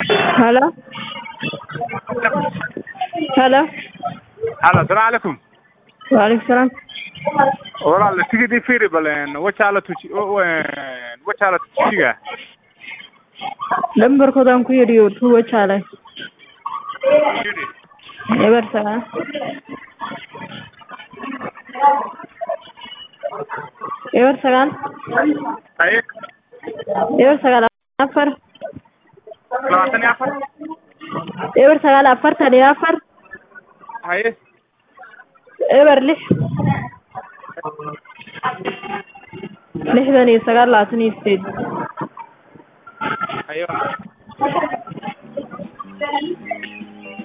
Hello? Hello? Halo, asalaamu calaykum. Waalaikum salaam. Walaal tigidii fiiri baleen wajaala tuji wajaala tujiga. Lambarkoodaan ku yidhi tuu wajaalay. Eber sagaal. Eber sagaal. Haye, Eber sagaal afar. labaatan iyo afar. Eber sagaal afartan iyo afar. Haye, Eber lix. Lixdan iyo sagaal labaatan iyo sideed.